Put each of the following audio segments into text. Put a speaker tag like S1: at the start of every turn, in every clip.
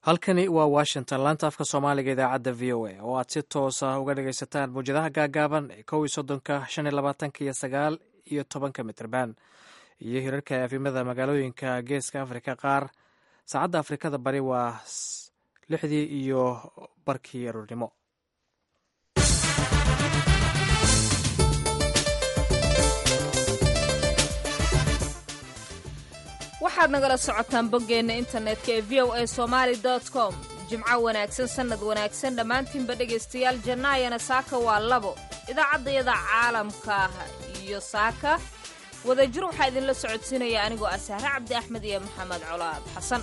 S1: halkani waa washington laanta afka soomaaliga idaacadda v o a oo aad si toosa uga dhagaysataan mawjadaha gaagaaban kow iyo soddonka shan iyo labaatanka iyo sagaal iyo tobanka mitrban iyo hirarka efimada magaalooyinka geeska afrika qaar saacadda afrikada bari waa lixdii iyo barkii aroornimo
S2: waxaad nagala socotaan boggeenna internetka ee v o a somaali com jimco wanaagsan sannad wanaagsan dhammaantiinba dhegaystayaal jannaayana saaka waa labo idaacaddayada caalamka iyo saaka wadajir waxaa idinla socodsiinaya anigoo ah sahre cabdi axmed iyo maxamed colaad xasan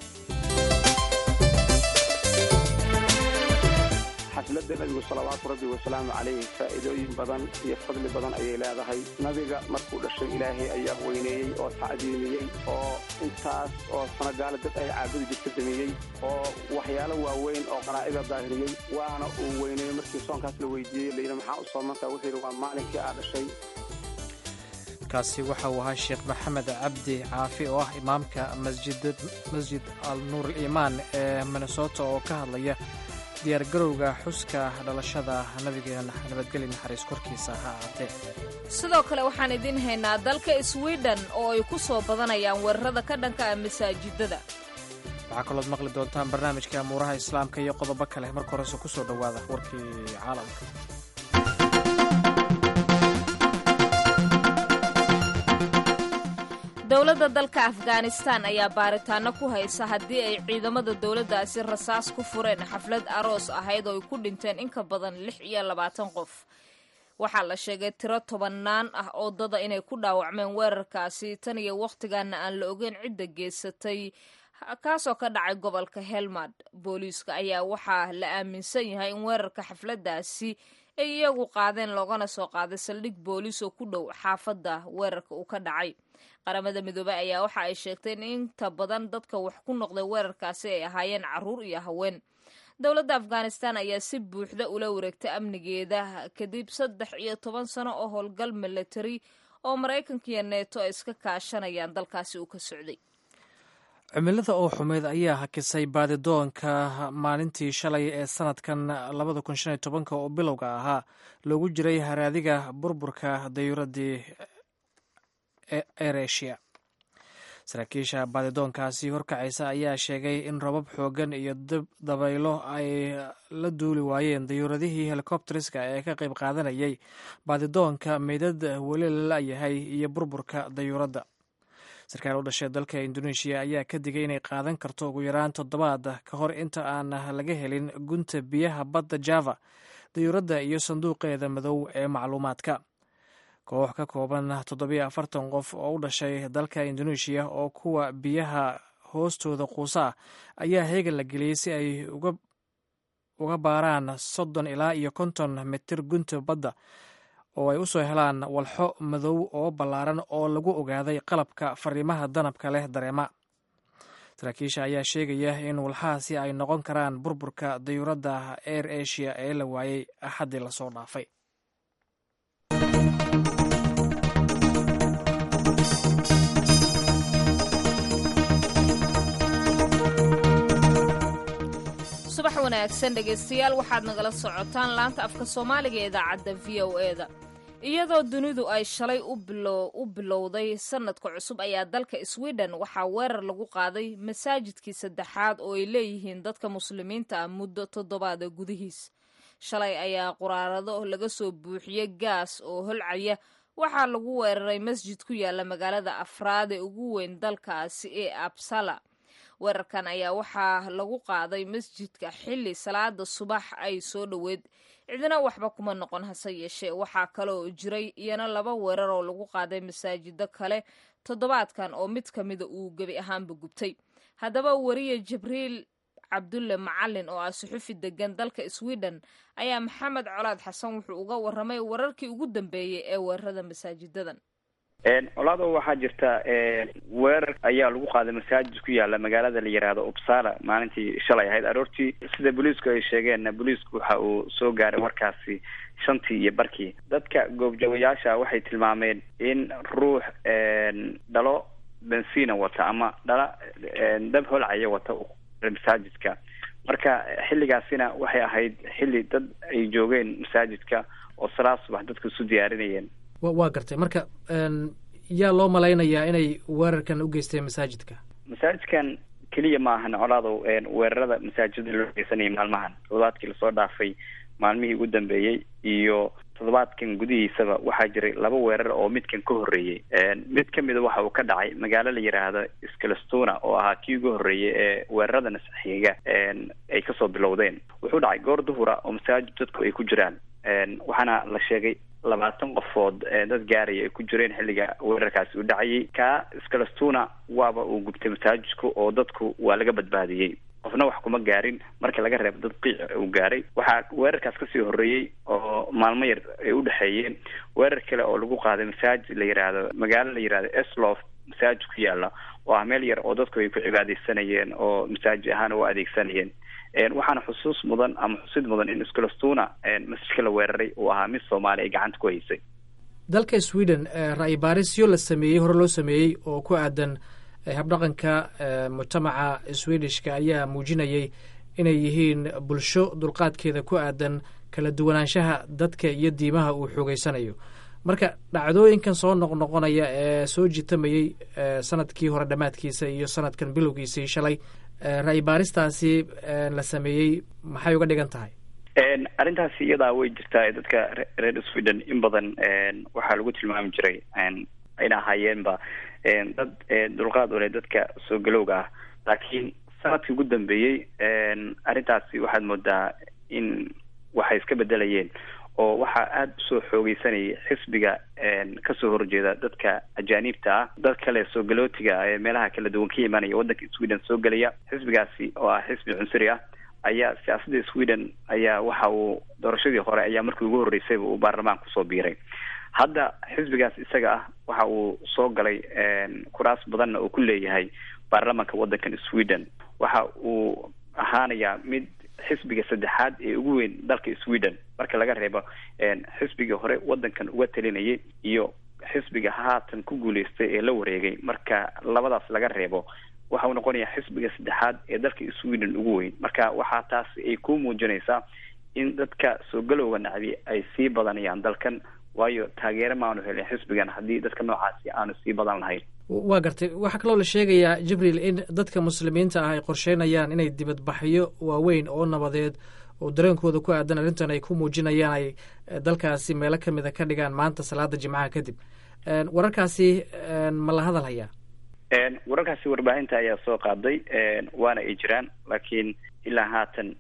S3: xafladda nabigu salawaatu rabbi wasalaamu calayh faa'iidooyin badan iyo fadli badan ayay leedahay nabiga markuu dhashay ilaahay ayaa weyneeyey oo tacdiimiyey oo intaas oo sanagaala dad ay caabudi jirta damiyey oo waxyaalo waaweyn oo qanaa'ida daahiriyey waana uu weyneeyey markii soonkaas la weydiiyey layidhi maxaa u soomantaa wuxuu yidhi waa maalinkii aa dhashay
S1: kaasi waxa uu ahaa sheekh maxamed cabdi caafi oo ah imaamka masjid al nuur aliimaan ee minnesota oo ka hadlaya diyaargarowga xuska dhalashada nabigeena nabadgeli naxariis korkiisa ha ahaatee
S2: sidoo kale waxaan idiin haynaa dalka swiden oo ay ku soo badanayaan weerarada ka dhanka ah masaajidada
S1: waxaa kalood maqli doontaan barnaamijka amuuraha islaamka iyo qodobo kale marka horese ku soo dhowaada warkii caalamka
S2: dowladda dalka afghanistan ayaa baaritaano ku haysa haddii ay ciidamada dowladdaasi rasaas ku fureen xaflad aroos ahayd oo ay ku dhinteen in ka badan lix iyo labaatan qof waxaa la sheegay tiro tobannaan ah oo dada inay ku dhaawacmeen weerarkaasi tan iyo wakhtigaana aan la ogeyn cidda geysatay kaasoo ka dhacay gobolka helmad booliiska ayaa waxaa la aaminsan yahay in weerarka xafladdaasi ay iyagu qaadeen loogana soo qaaday saldhig booliis oo ku dhow xaafadda weerarka uu ka dhacay qaramada midoobey ayaa waxa ay sheegtay in inta badan dadka wax ku noqday weerarkaasi ay ahaayeen carruur iyo haween dowladda afghanistan ayaa si buuxda ula wareegtay amnigeeda kadib saddex iyo toban sano oo howlgal milatari oo maraykanka iyo neeto ay iska kaashanayaan dalkaasi uu ka socday
S1: cimilada oo xumeyd ayaa hakisay baadidoonka maalintii shalay ee sanadkan labada kun shan iyo tobanka oo bilowga ahaa loogu jiray haraadiga burburka dayuuradii eresia saraakiisha baadidoonkaasi horkacaysa ayaa sheegay in robab xoogan iyo dabaylo ay la duuli waayeen dayuuradihii helikobteriska ee ka qayb qaadanayay baadidoonka meydad weli la la'yahay iyo burburka dayuuradda sarkaal u dhashay dalka indoneeshiya ayaa ka digay inay qaadan karto ugu yaraan toddobaad ka hor inta aan laga helin gunta biyaha badda java dayuuradda iyo sanduuqeeda madow ee macluumaadka koox ka kooban toddobiyo afartan qof oo u dhashay dalka indoneeshiya oo kuwa biyaha hoostooda quusa ah ayaa heegan la geliyey si ay uga baaraan soddon ilaa iyo konton mitir gunta badda oo ay u soo helaan walxo madow oo ballaaran oo lagu ogaaday qalabka fariimaha danabka leh dareema saraakiisha ayaa sheegaya in walxahaasi ay noqon karaan burburka dayuuradda air asia ee la waayey axaddii lasoo dhaafay
S2: subax wanaagsan dhegaystayaal waxaad nagala socotaan laanta afka soomaaliga ee idaacadda v o e da iyadoo dunidu ay shalay u bilowday sanadka cusub ayaa dalka sweden waxaa weerar lagu qaaday masaajidkii saddexaad oo ay leeyihiin dadka muslimiinta ah muddo toddobaada gudihiis shalay ayaa quraarado laga soo buuxiyey gaas oo holcaya waxaa lagu weeraray masjid ku yaala magaalada afraad ee ugu weyn dalkaasi ee absala weerarkan ayaa waxaa lagu qaaday masjidka xilli salaada subax ay soo dhoweed cidina waxba kuma noqon hase yeeshee waxaa kaloo jiray iyana laba weerar oo lagu qaaday masaajido kale toddobaadkan oo mid ka mida uu gebi ahaanba gubtay haddaba wariye jibriil cabdulle macalin oo ah suxufi degan dalka sweden ayaa maxamed colaad xasan wuxuu uga waramay wararkii ugu dambeeyey ee weerarada masaajidadan
S4: colaado waxaa jirta weerar ayaa lagu qaaday masaajid ku yaala magaalada la yiraahdo upsala maalintii shalay ahayd aroortii sida booliisku ay sheegeen booliisku waxa uu soo gaaray warkaasi shantii iyo barkii dadka goobjoogayaasha waxay tilmaameen in ruux dhalo bensina wata ama dhala dab holcaya wata masaajidka marka xilligaasina waxay ahayd xilli dad ay joogeen masaajidka oo salaad subax dadku isu diyaarinayeen
S1: waa gartay marka yaa loo malaynayaa inay weerarkan u geysteen masaajidka
S4: masaajidkan keliya ma ahan colaadow weerarada masaajida loo geysanayay maalmahan toddobaadkii lasoo dhaafay maalmihii ugu dambeeyey iyo toddobaadkan gudihiisaba waxaa jiray laba weerar oo midkan ka horreeyey mid ka mida waxa uu ka dhacay magaalo la yidhaahdo scalestona oo ahaa kii ugu horreeyay ee weerarada nasxiga ay kasoo bilowdeen wuxuu dhacay goor duhura oo masaajid dadku ay ku jiraan waxaana la sheegay labaatan qofood dad gaaraya ay ku jireen xilliga weerarkaasi uu dhacayay kaa scalestona waaba uu gubtay masaajidku oo dadku waa laga badbaadiyey qofna wax kuma gaarin marka laga reebo dad qiic uu gaaray waxaa weerarkaas kasii horreeyey oo maalmo yar ay u dhexeeyeen weerar kale oo lagu qaaday masaajid la yidhaahdo magaalo la yidhahdo eslof masaajid ku yaala oo ah meel yar oo dadku ay ku cibaadeysanayeen oo masaajid ahaan u adeegsanayeen waxaana xusuus mudan ama xusid mudan in scalestona masjidka la weeraray uu ahaa mid soomaali ay gacanta ku haysay
S1: dalka sweden ra-i baarisyo la sameeyey hore loo sameeyey oo ku aadan habdhaqanka mujtamaca swedishka ayaa muujinayay inay yihiin bulsho dulqaadkeeda ku aadan kala duwanaanshaha dadka iyo diimaha uu xoogeysanayo marka dhacdooyinkan soo noqnoqonaya ee soo jitamayey sanadkii hore dhammaadkiisa iyo sanadkan bilowgiisii shalay ra-i baaristaasi la sameeyey maxay uga dhigan tahay
S4: arrintaasi iyadaa way jirtaa dadka reer sweden in badan waxaa lagu tilmaami jiray ayna ahaayeenba dad dulqaad u leh dadka soo galowga ah laakiin sanadkii ugu dambeeyey arrintaasi waxaad moodaa in waxay iska bedelayeen oo waxaa aada usoo xoogeysanayay xisbiga kasoo horjeeda dadka ajaaniibta ah dad kale soo galootiga ee meelaha kala duwan ka imaanaya waddanka sweden soo gelaya xisbigaasi oo ah xisbi cunsuri ah ayaa siyaasadda sweden ayaa waxa uu doorashadii hore ayaa markii ugu horreysayba uu baarlamaanka kusoo biiray hadda xisbigaas isaga ah waxa uu soo galay kuraas badanna uu ku leeyahay baarlamanka waddankan sweden waxa uu ahaanayaa mid xisbiga saddexaad ee ugu weyn dalka sweden marka laga reebo xisbigii hore waddankan uga talinayay iyo xisbiga haatan ku guuleystay ee la wareegay marka labadaas laga reebo waxa uu noqonayaa xisbiga saddexaad ee dalka sweden ugu weyn marka waxaa taas ay ku muujinaysaa in dadka soo galowga nacdi ay sii badanayaan dalkan waayo taageero maanu helin xisbigan haddii dadka noocaasi aanu sii badan lahayn
S1: waa gartay waxaa kaloo la sheegayaa jibriil in dadka muslimiinta ah ay qorsheynayaan inay dibadbaxyo waaweyn oo nabadeed oo dareenkooda ku aadan arrintan ay ku muujinayaan ay dalkaasi meelo kamida ka dhigaan maanta salaada jimcaha kadib wararkaasi ma la hadal hayaa
S4: wararkaasi warbaahinta ayaa soo qaaday waana ay jiraan laakiin ilaa haatan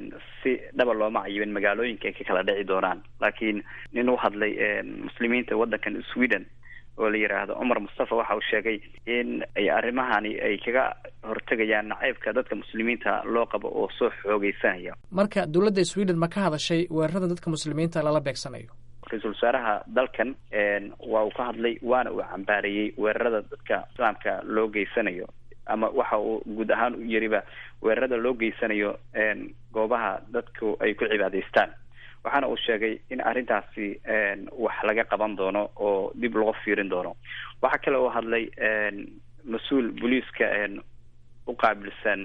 S4: si dhaba looma cayibin magaalooyinka ay ka kala dhici doonaan laakiin nin u hadlay muslimiinta waddankan sweden oo la yidhaahdo cumar mustafa waxa uu sheegay in ay arrimahani ay kaga hortegayaan nacaybka dadka muslimiinta loo qabo oo soo xoogeysanaya
S1: marka dowladda sweden ma ka hadashay weerarada dadka muslimiinta lala beegsanayo
S4: ra-iisul wasaaraha dalkan waa uu ka hadlay waana uu cambaareeyey weerarada dadka islaamka loo geysanayo ama waxa uu guud ahaan u yiriba weerarada loo geysanayo goobaha dadku ay ku cibaadaystaan waxaana uu sheegay in arrintaasi wax laga qaban doono oo dib loo fiirin doono waxaa kale oo hadlay mas-uul booliiska u qaabilsan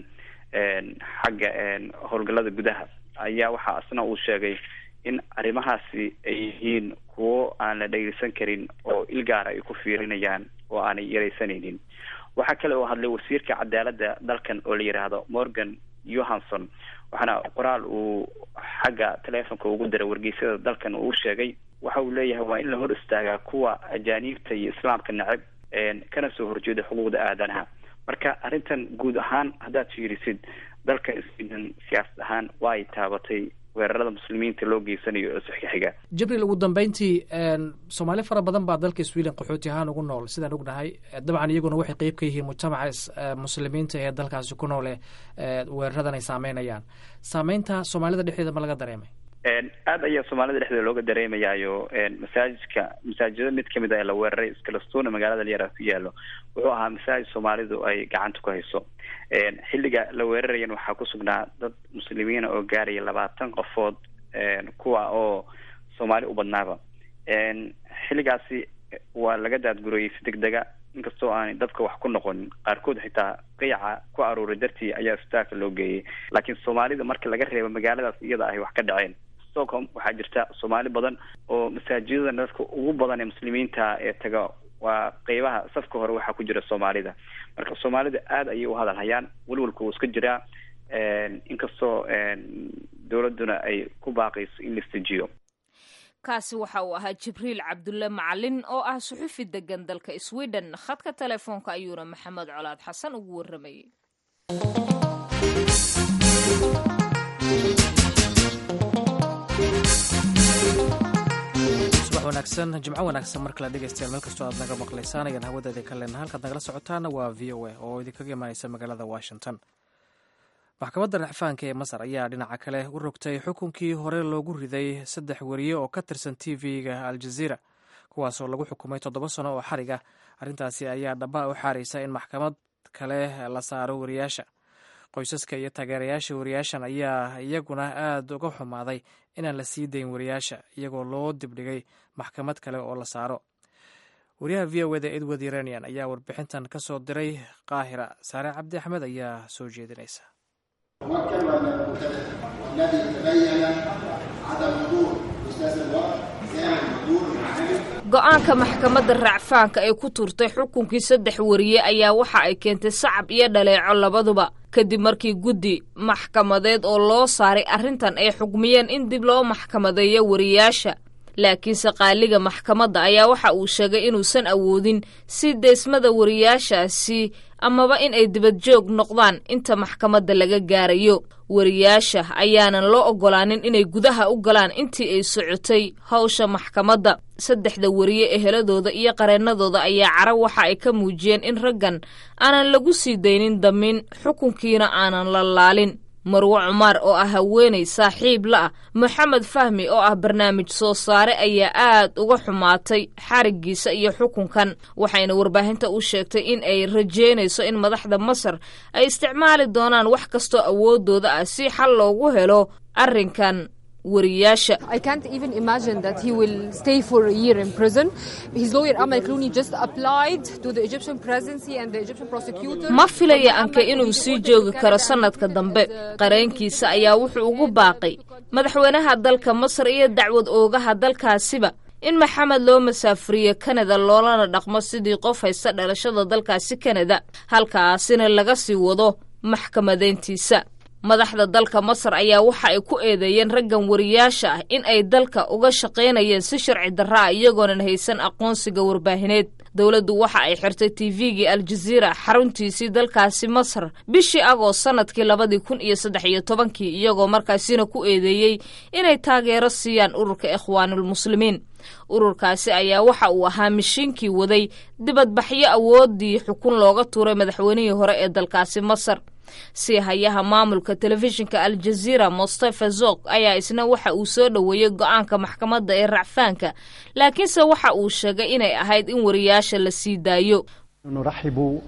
S4: xagga howlgallada gudaha ayaa waxaa isna uu sheegay in arrimahaasi ay yihiin kuwo aan la dhegeysan karin oo ilgaara ay ku fiirinayaan oo aanay yaraysanaynin waxaa kale oo hadlay wasiirka cadaaladda dalkan oo la yidhaahdo morgan johansson waxaana qoraal uu xagga teleefonka ugu diray wargeysyada dalkan uu sheegay waxa uu leeyahay waa in la hor istaagaa kuwa ajaaniibta iyo islaamka necab kana soo horjeeda xuquuqda aadanaha marka arrintan guud ahaan haddaad fiirisid dalka sweden siyaasad ahaan waa ay taabatay weerarada muslimiinta loo geysanayo oo sixka xiga
S1: jibriil ugu dambeyntii soomaali fara badan baa dalka sweden qaxooti ahaan ugu nool sidaan ognahay dabcan iyaguna waxay qeyb ka yihiin mujtamaca muslimiinta ee dalkaasi ku noole weeraradan ay saameynayaan saameynta soomaalida dhexdeeda ma laga dareemay
S4: aad ayaa soomaalida dhexdeeda looga dareemayaayo masaajidka masaajida mid kamid a ee la weeraray scalestona magaalada lyara ku yaalo wuxuu ahaa masaajid soomaalidu ay gacanta ku hayso xilliga la weerarayan waxaa ku sugnaa dad muslimiina oo gaaraya labaatan qofood kuwa oo soomaali u badnaaba xilligaasi waa laga daadgurayey si deg dega inkastoo aanay dadka wax ku noqonin qaarkood xitaa qiyaca ku aruuray dartii ayaa isbitaalka loo geeyey laakiin soomaalida marka laga reebo magaaladaas iyada ahy wax ka dhaceen stockholm waxaa jirta soomaali badan oo masaajidada dadka ugu badan ee muslimiinta ee taga waa qeybaha safka hore waxaa ku jira soomaalida marka soomaalida aada ayay u hadal hayaan welwalka wuu iska jiraa inkastoo dowladduna ay ku baaqayso in la istijiyo
S2: kaasi waxa uu ahaa jibriil cabdulle macalin oo ah suxufi degan dalka sweden khadka telefoonka ayuuna maxamed colaad xasan ugu warramayey
S1: subax wanaagsan jimco wanaagsan mar kale dhegeystayaal meel kastoo aad naga maqlaysaan ayaan hawadeeda ka leenaha halkaad nagala socotaana waa v o a oo idinkaga imaaneysa magaalada washington maxkamadda racfaanka ee masar ayaa dhinaca kale u rogtay xukunkii hore loogu riday saddex weriye oo ka tirsan t v-ga aljaziira kuwaasoo lagu xukumay toddoba sano oo xariga arrintaasi ayaa dhaba u xaaraysa in maxkamad kale la saaro wariyaasha qoysaska iyo taageerayaasha wariyaashan ayaa iyaguna aada uga xumaaday inaan la sii dayn wariyaasha iyagoo loo dibdhigay maxkamad kale oo la saaro wariyaha v o eda edward iranian ayaa warbixintan ka soo diray qaahira saare cabdi axmed ayaa soo jeedinaysa
S2: go-aanka maxkamadda racfaanka ee ku turtay xukunkii saddex wariye ayaa waxa ay keentay sacab iyo dhaleeco labaduba kadib markii guddi maxkamadeed oo loo saaray arrintan ay xugmiyeen in dib loo maxkamadeeyo wariyaasha laakiinse qaaliga maxkamadda ayaa waxa uu sheegay inuusan awoodin si deysmada wariyaashaasi amaba in ay dibadjoog noqdaan inta maxkamadda laga gaarayo wariyaasha ayaanan loo oggolaanin inay gudaha u galaan intii ay socotay hawsha maxkamadda saddexda wariye eheladooda iyo qareennadooda ayaa cara waxa ay ka muujiyeen in raggan aanan lagu sii daynin damin xukunkiina aanan la laalin marwo cumaar oo ah haweenay saaxiib la ah moxamed fahmi oo ah barnaamij soo saare ayaa aad uga xumaatay xarigiisa iyo xukunkan waxayna warbaahinta u sheegtay in ay rajeynayso in madaxda masar ay isticmaali doonaan wax kastoo awoodooda ah si xal loogu helo arrinkan wariyaasha
S5: I can't even imagine that he will stay for a year in prison. His lawyer Amal Clooney just applied to the Egyptian presidency and the Egyptian prosecutor.
S2: ma filaya anke inuu sii joogi karo sannadka dambe qareenkiisa ayaa wuxuu ugu baaqay madaxweynaha dalka masar iyo dacwad oogaha dalkaasiba in maxamed loo masaafuriyo kanada loolana dhaqmo sidii qof haysta dhalashada dalkaasi kanada halkaasina laga sii wado maxkamadeyntiisa madaxda dalka masar ayaa waxa ay ku eedeeyeen raggan wariyaasha ah in ay dalka uga shaqaynayeen si sharci darra ah iyagoonan haysan aqoonsiga warbaahineed dowladdu waxa ay xirtay tifigii aljaziira xaruntiisii dalkaasi masar bishii agoost sannadkii labadii kun iyo saddex iyo tobankii iyagoo markaasina ku eedeeyey inay taageero siiyaan ururka ikhwaanulmuslimiin ururkaasi ayaa waxa uu ahaa mishiinkii waday dibadbaxyo awooddii xukun looga tuuray madaxweynihii hore ee dalkaasi masar sii hayaha maamulka telefishinka aljaziira mustafa zok ayaa isna waxa uu soo dhoweeyey go-aanka maxkamadda ee racfaanka laakiinse waxa uu sheegay inay ahayd in wariyaasha la sii daayo
S6: نرحب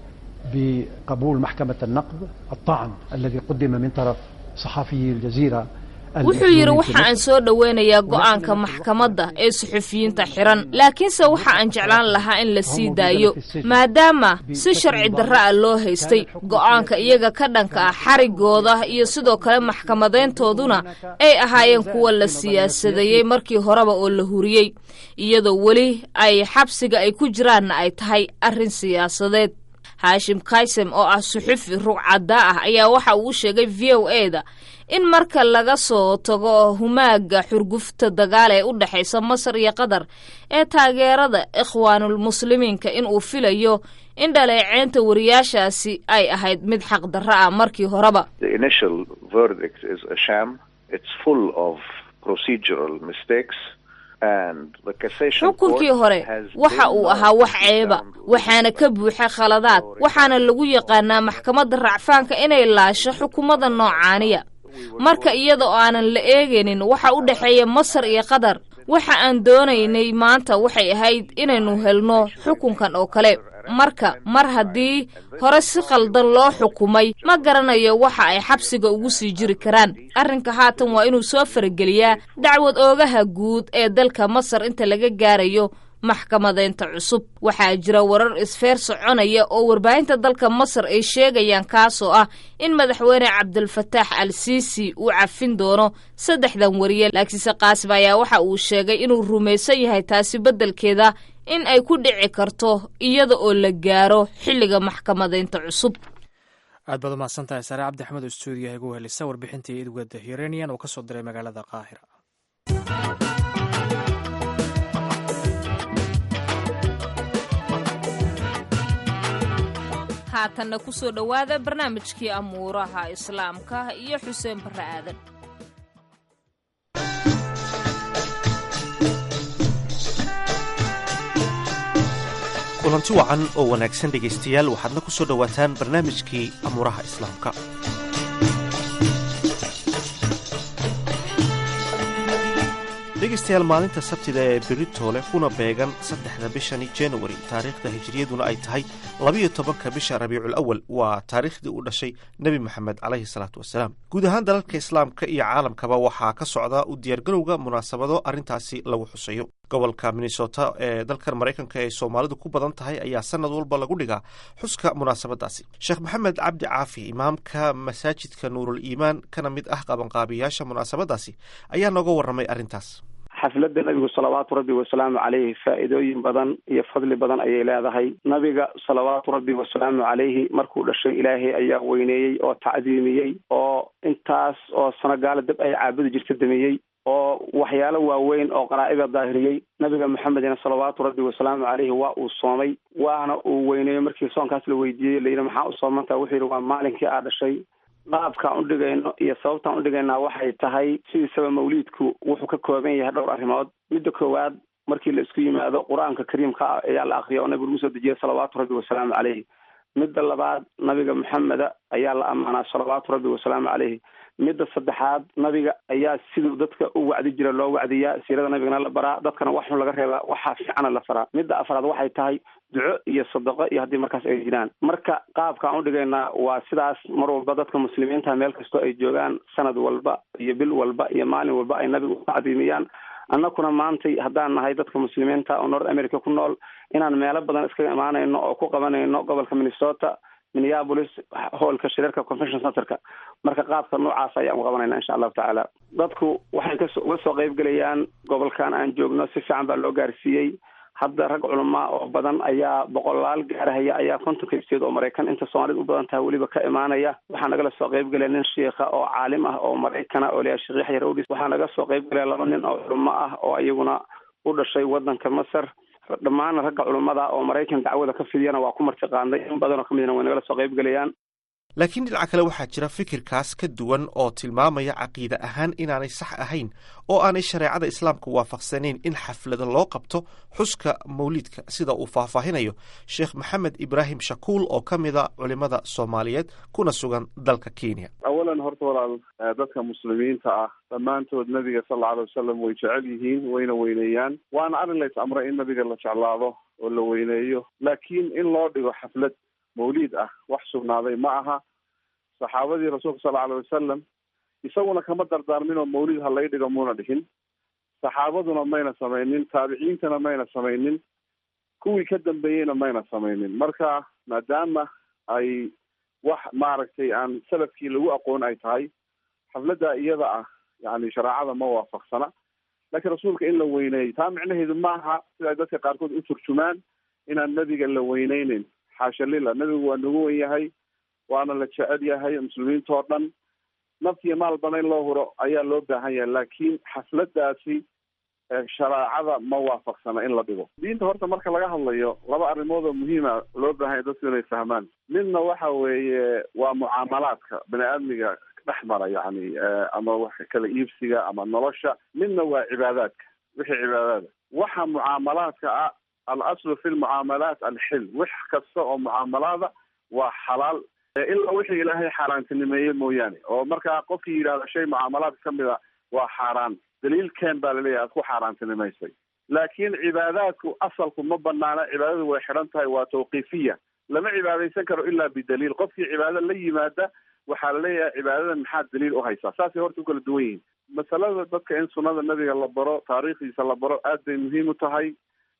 S6: بقبول محكمة النقد الطعن الذي قدم من طرف صحفي الجزيرة
S2: wuxuu yidhi waxa aan soo dhoweynayaa go'aanka maxkamadda ee suxufiyiinta xiran laakiinse waxa aan jeclaan lahaa in la sii daayo maadaama si sharci darra ah loo haystay go'aanka iyaga ka dhanka ah xarigooda iyo sidoo kale maxkamadeyntooduna ay ahaayeen kuwa la siyaasadeeyey markii horeba oo la huriyey iyadoo weli ay xabsiga ay ku jiraanna ay tahay arrin siyaasadeed haashim kaysem oo ah suxufi rugcaddaa ah ayaa waxa uu u sheegay v o e da in marka laga soo tago humaaga xurgufta dagaal ee u dhexaysa masar iyo qatar ee taageerada ikhwaanulmuslimiinka in uu filayo in dhaleeceynta wariyaashaasi ay ahayd mid xaqdarro ah markii horeba
S7: The initial verdict is a sham. It's full of procedural mistakes. And the cassation
S2: xukunkii
S7: court
S2: hore
S7: has
S2: waxa
S7: very
S2: uu
S7: much
S2: ahaa wax
S7: sit
S2: ceeba
S7: down to
S2: waxaana ka buuxa khaladaad waxaana lagu yaqaanaa maxkamadda racfaanka inay laasho xukuumadda noocaaniya marka iyada oo aanan la eegaynin waxa u dhexeeya masar iyo qatar waxa aan doonaynay maanta waxay ahayd inaynu helno xukunkan oo kale marka mar haddii hore si khaldan loo xukumay ma garanayo waxa ay xabsiga ugu sii jiri karaan arrinka haatan waa inuu soo farageliyaa dacwad oogaha guud ee dalka masar inta laga gaarayo maxkamadeynta cusub waxaa jira warar isfeer soconaya oo warbaahinta dalka masar ay sheegayaan kaasoo ah in madaxweyne cabdilfataax al siisi uu cafin doono saddexdan wariye laakiinse qaasim ayaa waxa uu sheegay inuu rumaysan yahay taasi beddelkeeda in ay ku dhici karto iyada oo la gaaro xilliga maxkamadeynta cusub
S1: aad baad umahadsan tahay sare cabdi axmed oo stuudiyaha igu helisa warbixintii idwada hirenian oo ka soo diray magaalada qaahira
S2: haatanna ku soo dhowaada barnaamijkii amuuraha islaamka iyo xuseen barre aadan
S8: kulanti wacan oo wanaagsan dhegaystayaal waxaadna ku soo dhowaataan barnaamijkii amuuraha islaamka dhegaystayaal maalinta sabtida ee beritoole kuna beegan saddexda bishani januari taariikhda hijiriyaduna ay tahay labiyo tobanka bisha rabiicul awal waa taariikhdii u dhashay nebi moxamed caleyhi salaatu wasalaam guud ahaan dalalka islaamka iyo caalamkaba waxaa ka socda u diyaargarowga munaasabado arrintaasi lagu xusayo gobolka minnesota ee dalkan maraykanka ee soomaalidu ku badan tahay ayaa sanad walba lagu dhigaa xuska munaasabadaasi sheekh maxamed cabdi caafi imaamka masaajidka nuurul iimaan kana mid ah qabanqaabiyaasha munaasabadaasi ayaa nooga warramay arrintaas
S3: xafladda nabigu salawaatu rabbi wasalaamu caleyhi faa'iidooyin badan iyo fadli badan ayay leedahay nabiga salawaatu rabbi wasalaamu caleyhi markuu dhashay ilaahay ayaa weyneeyey oo tacdiimiyey oo intaas oo sano gaala dab ay caabudi jirta damiyey oo waxyaalo waaweyn oo qaraa'ida daahiriyey nabiga maxamedina salawaatu rabbi wasalaamu caleyhi waa uu soomay waana uu weyneeyo markii soonkaas la weydiiyey layidhi maxaa u soomantaha wuxuu yidhi waa maalinkii aa dhashay qaabkaan udhigayno iyo sababtaan udhigaynaa waxay tahay sidiisaba mawliidku wuxuu ka kooban yahay dhowr arrimood midda koowaad markii la isku yimaado qur-aanka kariimka ah ayaa la akriya oo nabigu lagu soo dejiyay salawaatu rabbi wasalaamu caleyhi midda labaad nabiga maxameda ayaa la ammaanaa salawaatu rabbi wasalaamu caleyhi midda saddexaad nabiga ayaa siduu dadka u wacdi jira loo wacdiyaa siirada nabigana la baraa dadkana wax xun laga reebaa waxaa fiicana la faraa midda afraad waxay tahay duco iyo sadaqo iyo haddii markaas ay jiraan marka qaabkaan udhigaynaa waa sidaas mar walba dadka muslimiinta meel kastoo ay joogaan sanad walba iyo bil walba iyo maalin walba ay nabiga u tacdiimiyaan annakuna maantay haddaan nahay dadka muslimiinta oo north america ku nool inaan meelo badan iskaga imaanayno oo ku qabanayno gobolka minnesota minneapolis hoolka shirarka convention centerka marka qaabka noocaas ayaan u qabanayna insha allahu tacaala dadku waxay kas uga soo qayb gelayaan gobolkan aan joogno si fiican baa loo gaarsiiyey hadda rag culamaa oo badan ayaa boqolaal gaarahaya ayaa kontonka ibseed oo maraykan inta soomaalida u badan tahay weliba ka imaanaya waxaa nagala soo qayb gelaya nin shiikha oo caalim ah oo maraykana oo layahay sheekh yaxya rawdis waxaa naga soo qayb gelaya laba nin oo culamo ah oo iyaguna u dhashay wadanka masar dhammaan ragga culummada oo maraykan dacwada ka fidiyana waa ku martiqaanday in badanoo ka midna way nagala soo qayb gelayaan
S8: laakiin dhinaca kale waxaa jira fikirkaas ka duwan oo tilmaamaya caqiide ahaan inaanay sax ahayn oo aanay shareecada islaamka waafaqsanayn in xaflada loo qabto xuska mawliidka sida uu faahfaahinayo sheekh maxamed ibraahim shakuul oo ka mida culimada soomaaliyeed kuna sugan dalka kenya
S9: awalan horta walaal dadka muslimiinta ah dhammaantood nabiga sal alla alay wasalam way jecel yihiin wayna weyneeyaan waana arrin lays amray in nabiga la jeclaado oo la weyneeyo laakiin in loo dhigo xaflad mawliid ah wax sugnaaday ma aha saxaabadii rasuulka sal alay wasalam isaguna kama dardaarmin oo mawlid ha lay dhigo muuna dhihin saxaabaduna mayna samaynin taabiciintana mayna samaynin kuwii ka dambeeyeyna mayna samaynin marka maadaama ay wax maaragtay aan salafkii lagu aqoon ay tahay xafladda iyada ah yani shareecada ma waafaqsana laakiin rasuulka in la weyneeyo taa micnaheedu maaha sida ay dadka qaarkood u turjumaan inaan nebiga la weyneyneyn xaasha lila nebigu waa nagu wen yahay waana la jecel yahay muslimiinta oo dhan naftiyo maalbana in loo huro ayaa loo baahan yahay laakiin xafladaasi shareecada ma waafaqsana in la dhigo diinta horta marka laga hadlayo laba arrimood oo muhiima loo baahanya dadku inay fahmaan midna waxa weeye waa mucaamalaadka bani aadmiga dhex mara yani ama wax kala iibsiga ama nolosha midna waa cibaadaadka wixii cibaadaada waxa mucaamalaadka ah alaslu fi lmucaamalaat alxil wax kasta oo mucaamalaada waa xalaal ilaa wixii ilaahay xaaraantinimeeye mooyaane oo markaa qofkii yidhahdo shay mucaamalaadka kamid a waa xaaraan daliilkeen baa laleeyahay aad ku xaaraantinimaysay laakiin cibaadaadku asalku ma banaana cibaadadu way xidhan tahay waa tawqiifiya lama cibaadaysan karo ilaa bidaliil qofkii cibaado la yimaada waxaa laleeyahay cibaadadan maxaad daliil u haysaa saasay horta u kala duwan yihiin masalada dadka in sunnada nabiga la baro taariikhdiisa la baro aad bay muhiim u tahay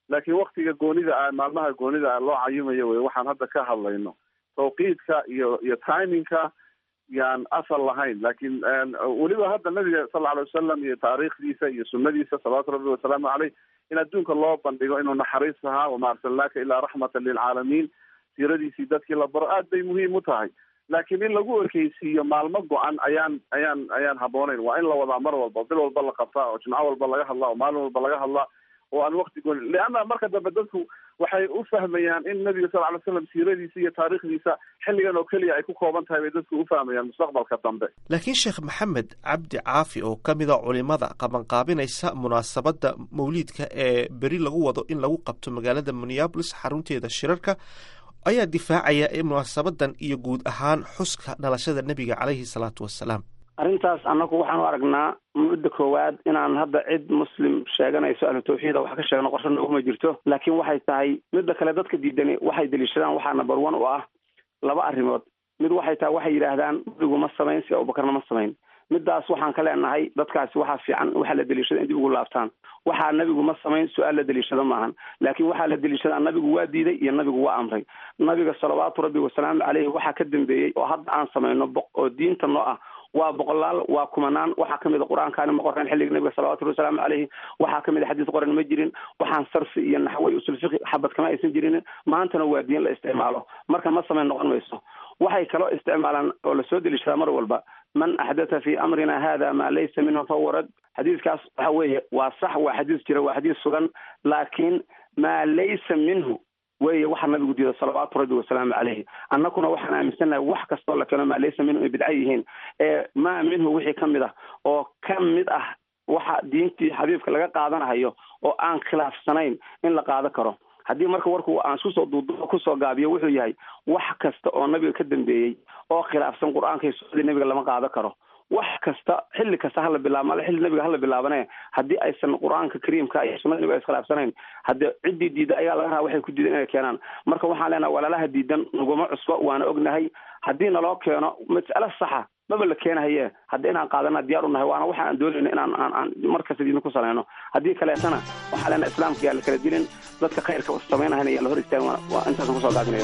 S9: laakiin waktiga goonida ah maalmaha goonida ah loo cayimayo wey waxaan hadda ka hadlayno tawqiidka iyo iyo timingka yaan asal lahayn laakiin weliba hadda nabiga sal lla alay wasalam iyo taariikhdiisa iyo sunadiisa salawaatu rabbi wasalaamu caleyh in adduunka loo bandhigo inuu naxariis ahaa wama arsalnaaka ilaa raxmatan lilcaalamiin siiradiisii dadkii la baro aad bay muhiim u tahay laakiin in lagu ekeysiiyo maalmo go-an ayaan ayaan ayaan habooneyn waa in la wadaa mar walba bil walba la qabtaa oo jimco walba laga hadlaa oo maalin walba laga hadlaa oo aan wakti gooni leanna marka dambe dadku waxay u fahmayaan in nabiga sal ly slam siiradiisa iyo taariikhdiisa xilligan oo keliya ay ku kooban tahay bay dadku u fahmayaan mustaqbalka dambe
S8: laakiin sheekh maxamed cabdi caafi oo ka mid a culimada qabanqaabinaysa munaasabadda mawliidka ee beri lagu wado in lagu qabto magaalada minneabolis xarunteeda shirarka ayaa difaacaya in munaasabadan iyo guud ahaan xuska dhalashada nebiga caleyhi salaatu wasalaam
S3: arrintaas annagu waxaan u aragnaa mudda koowaad inaan hadda cid muslim sheeganayso ahlu tawxiida wax ka sheegno qorsho nooguma jirto laakiin waxay tahay midda kale dadka diidani waxay deliishadaan waxaa number one u ah laba arrimood mid waxay tahay waxay yidhaahdaan nabigu ma samayn si abubakarna ma samayn midaas waxaan ka leenahay dadkaasi waxaa fiican waxaa la deliishada in dib ugu laabtaan waxaa nabigu ma samayn su-aal la deliishado maahan laakiin waxaa la deliishadaa nabigu waa diiday iyo nabigu waa amray nabiga salawaatu rabbi wasalaamu caleyhi waxaa ka dambeeyey oo hadda aan samayno oo diinta noo ah waa boqolaal waa kumanaan waxaa kamid a qur-aankaani ma qoran xilliga nabiga salawatu rabbi wasalaamu caleyhi waxaa kamid a xadiis qoran ma jirin waxaan sarfi iyo naxwey usul fiqi xabad kama aysan jirin maantana waa diin la isticmaalo marka ma samayn noqon mayso waxay kaloo isticmaalaan oo lasoo deliishadaa mar walba man axdatha fi amrina hada maa laysa minhu fahuwa rad xadiiskaas waxa weeye waa sax waa xadiis jira waa xadiis sugan laakiin maa laysa minhu weye waxa nabigu diida salawaatu rabbi wasalaamu caleyhi annaguna waxaan aaminsannahay wax kastoo la keeno maa laysa minhu ay bidca yihiin ee maa minhu wixii ka mid ah oo ka mid ah waxa diintii xabiibka laga qaadanahayo oo aan khilaafsanayn in la qaado karo haddii marka warku aan iskusoo duuduubo kusoo gaabiyo wuxuu yahay wax kasta oo nabiga ka dambeeyey oo khilaafsan qur-aanka iyo sunnadii nabiga lama qaado karo wax kasta xilli kasta hala bilaabo ale xilli nabiga hala bilaabane haddii aysan qur-aanka kariimka iyo sunnada nabiga iskhilaafsanayn haddii ciddii diida ayaa laga rabaa waxay ku diidan inay keenaan marka waxaan leenahay walaalaha diidan naguma cusbo waana ognahay haddii naloo keeno mas'alo saxa maba la keenahaye hadda inaan qaadana diyaar u nahay waana waxa aan doonayno inaan aan aan markasta diidna ku salayno haddii kaleetana waxaa leenahay islaamka yaa la kala dilin dadka khayrka samaynahayna yaa la hor istaagin waa intaasan kusoo gaabinayo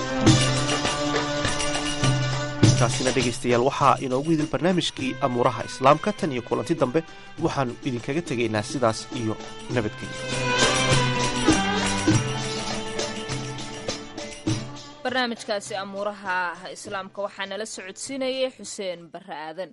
S8: kaasina dhegaystayaal waxaa inoogu hidil barnaamijkii amuuraha islaamka tan iyo kulanti dambe waxaannu idinkaga tegaynaa sidaas iyo nabadgelyo
S2: barnaamijkaasi amuuraha islaamka waxaa nala socodsiinayay xuseen barre aadan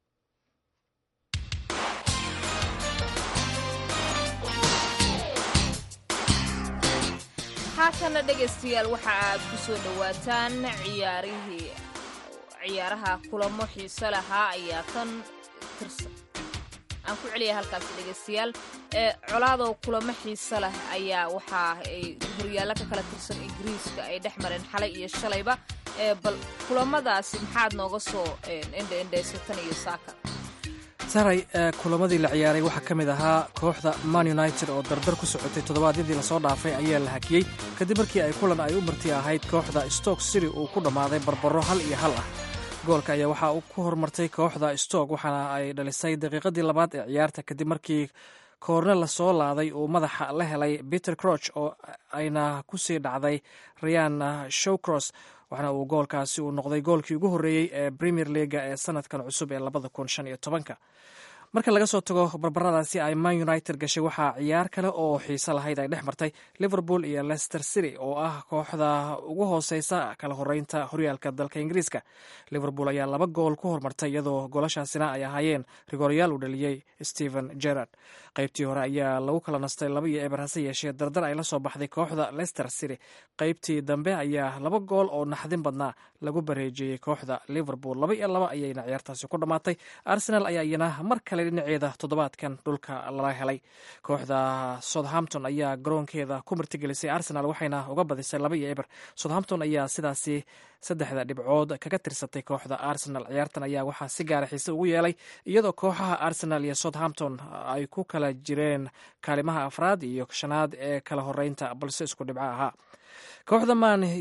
S2: haatana dhegaystayaal waxa aad ku soo dhowaataan ciyaarihii ciyaaraha kulamo xiise lahaa ayaa kan tirsan aan ku celiyay halkaasi dhegaystayaal ee colaadoo kulamo xiise leh ayaa waxa ay horyaallo ka kala tirsan ingiriiska ay dhex mareen xalay iyo shalayba ee bal kulamadaasi maxaad nooga soo endhaendhaysatan iyo saaka
S1: saray kulamadii la ciyaaray waxaa ka mid ahaa kooxda man united oo dardar ku socotay toddobaadyadii lasoo dhaafay ayaa la hakiyey kadib markii ay kulan ay u marti ahayd kooxda stoke city uu ku dhammaaday barbaro hal iyo hal ah goolka ayaa waxaa uu ku hormartay kooxda stoke waxaana ay dhalisay daqiiqadii labaad ee ciyaarta kadib markii koorne lasoo laaday uu madaxa la helay peter croch oo ayna kusii dhacday rayan showcross waxaana uu goolkaasi uu noqday goolkii ugu horreeyey ee premier leaga ee sanadkan cusub ee labada kun shan iyo tobanka marka laga soo tago barbaradaasi ay man united gashay waxaa ciyaar kale oo xiise lahayd ay dhex martay liverpool iyo leicester city oo ah kooxda ugu hooseysa kala horeynta horyaalka dalka ingiriiska liverpool ayaa laba gool ku hormartay iyadoo goolashaasina ay ahaayeen rigoryaal uu dhaliyey stephen gerard qaybtii hore ayaa lagu kala nastay laba iyo eber hase yeeshee dardar ay la soo baxday kooxda leicester city qaybtii dambe ayaa laba gool oo naxdin badnaa lagu bareejiyey kooxda liverpool laba iyo laba ayayna ciyaartaasi ku dhammaatay arsenal ayaa iyana mar kale dhinaceeda toddobaadkan dhulka lala helay kooxda southampton ayaa garoonkeeda ku martigelisay arsenal waxayna uga badisay laba iyo eber southampton ayaa sidaasi saddexda dhibcood kaga tirsatay kooxda arsenal ciyaartan ayaa waxaa si gaara xiise ugu yeelay iyadoo kooxaha arsenal iyo southampton ay ku kala jireen kaalimaha afraad iyo shanaad ee kala horeynta balse isku dhibco ahaa kooxda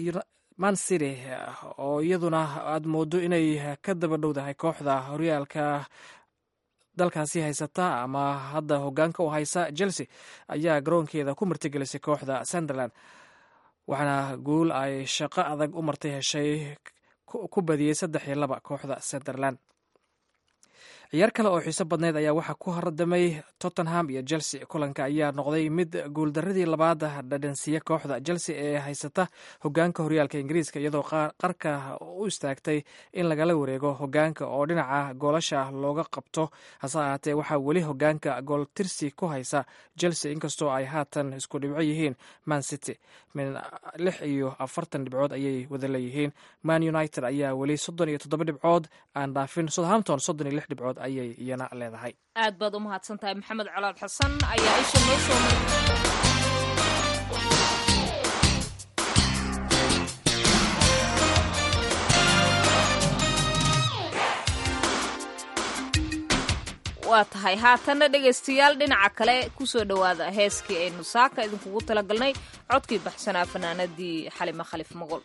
S1: man city oo iyaduna aad moodo inay ka daba dhowdahay kooxda horyaalka dalkaasi haysata ama hadda hogaanka u haysa chelsea ayaa garoonkeeda ku martigelisay kooxda sunderland waxaana guul ay shaqo adag u martay heshay ku badiyey saddex iyo laba kooxda sunderland ciyaar kale oo xiiso badneyd ayaa waxaa ku hardamay tottenham iyo chelsea kulanka ayaa noqday mid guuldaradii labaad dhadhansiiya kooxda chelsea ee haysata hogaanka horyaalka ingiriiska iyadoo qarka u istaagtay in lagala wareego hogaanka oo dhinaca goolasha looga qabto hase ahaatee waxaa weli hogaanka gooltirsi ku haysa chelsea inkastoo ay haatan isku dhibco yihiin man city min lix iyo afartan dhibcood ayay wada leeyihiin man united ayaa weli soddon iyo toddoba dhibcood aan dhaafin southampton soddon iyo lix dhibcood ayay iyana leedahay
S2: aad baad u mahadsan tahay maxamed colaad xasan ayaa isha noo soo maray waa tahay haatanna dhegaystayaal dhinaca kale kusoo dhowaada heeskii aynu saaka idinkugu talagalnay codkii baxsanaa fanaanadii xalima khalif moqol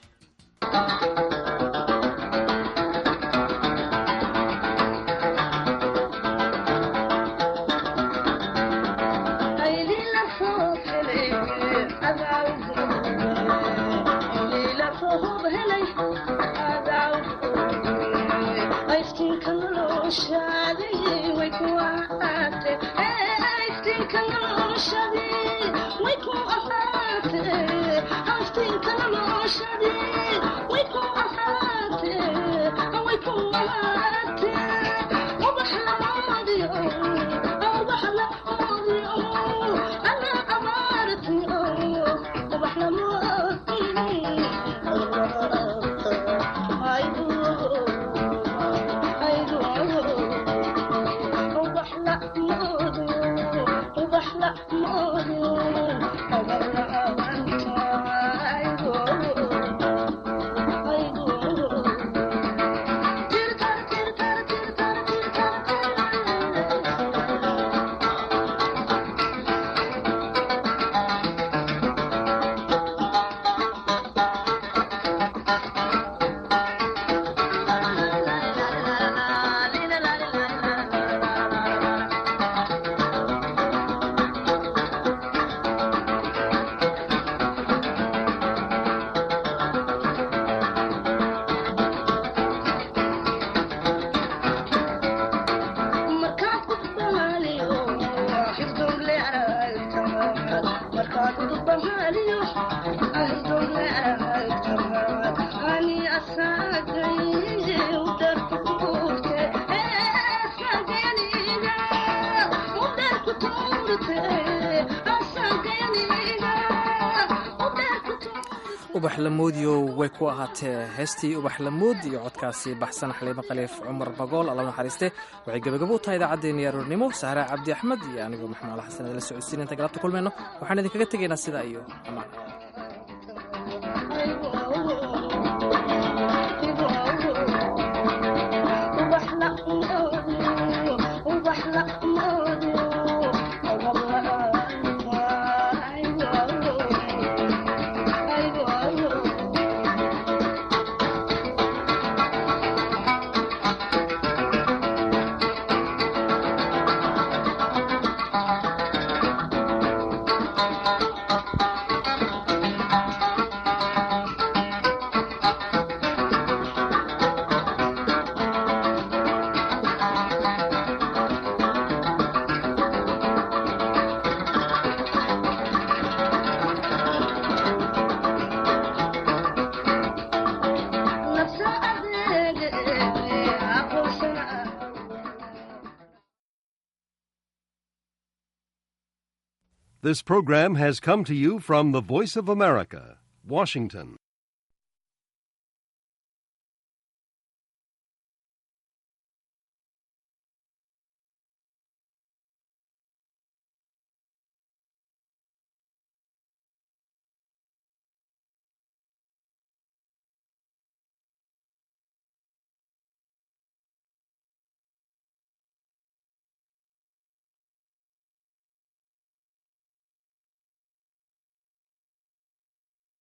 S1: ubax lamoodiyo way ku ahaatee heestii ubax lamood iyo codkaasi baxsan xaliimo khaliif cumar bagool alla naxariiste waxay gebagabo u tahay idaacaddeenii aroornimo sahraa cabdi axmed iyo anigoo maxmuud al xasan idila socodsiin inta galabta kulmayno waxaan idinkaga tegaynaa sidaa iyo amaan
S10: This program has come to you from the Voice of America, Washington.